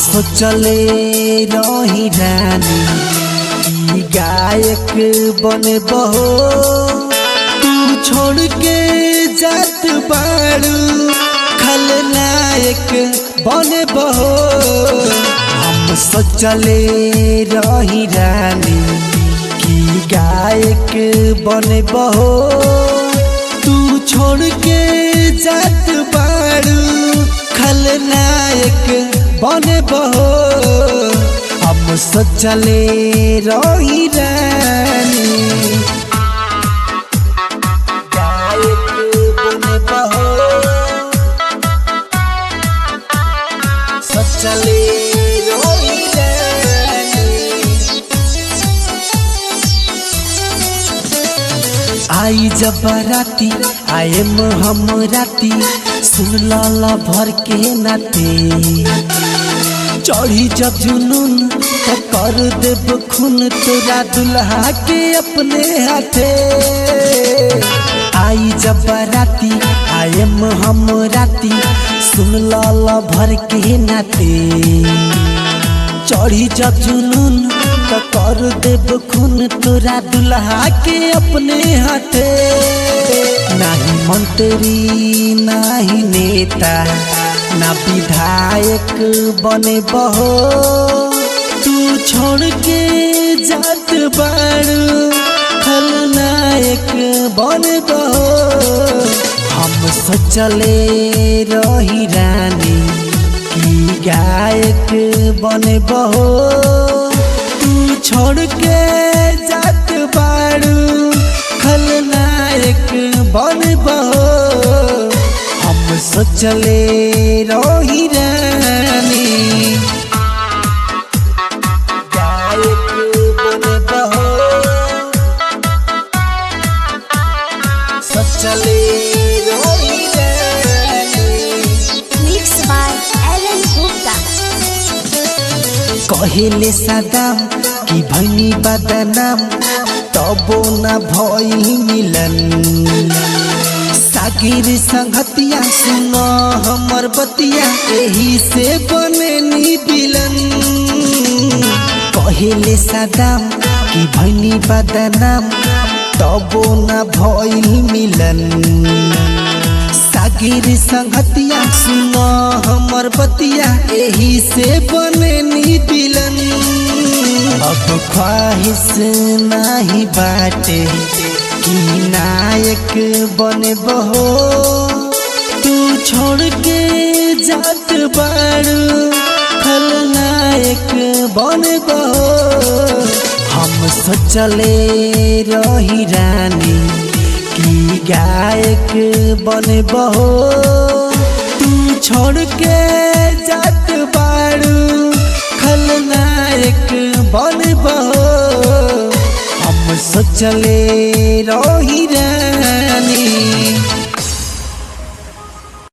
सोचले रही रानी कि गायक बने बहो तू छोड़ के जात बाड़ू खलनायक बने बहो हम सोचले रही रानी कि गायक बने बहो तू छोड़ के जात बाड़ू खलनायक बने बहो हम सोचले रही रानी गायक बने बहो सोचले रही रानी आई जब राती आए हम राती सुन लाला भर के नाते चढ़ी जब जुनून तो कर देब खून तोरा दुल्हा के अपने हाथे आई जब राती आए हम राती सुन लाला भर के नाते चढ़ी जब जुनून तो कर देब खून तोरा दुल्हा के अपने हाथे नाही मंत्री नाही नेता ना विधायक बने बहो तू छोड़ के जात बाड़ू खलनायक बने बहो हम सोचले रही रानी कि गायक बने बहो तू छोड़ के जात बाड़ू खलनायक बने बहो हम सोचले रही रानी गायक बने बहो सोचले रही रानी Mixed by Alan Gupta. कहेले सदाम कि भैनी बदनाम तबो न भई मिलन सागिर संगतिया सुन हमर बतिया एही से बने नी बिलन कहेले सदाम कि भैनी बदनाम तबो न भई मिलन सागिर संगतिया सुन हमर बतिया एही से बने नी दिलन अब ख्वाहिश नाही बाटे कि नायक बने बहो तू छोड़ के जात बाड़ू खलनायक बने बहो हम सोचले रही रानी कि गायक बने बहो तू छोड़ के जात बाड़ू खलनायक बने बहो हम सोचले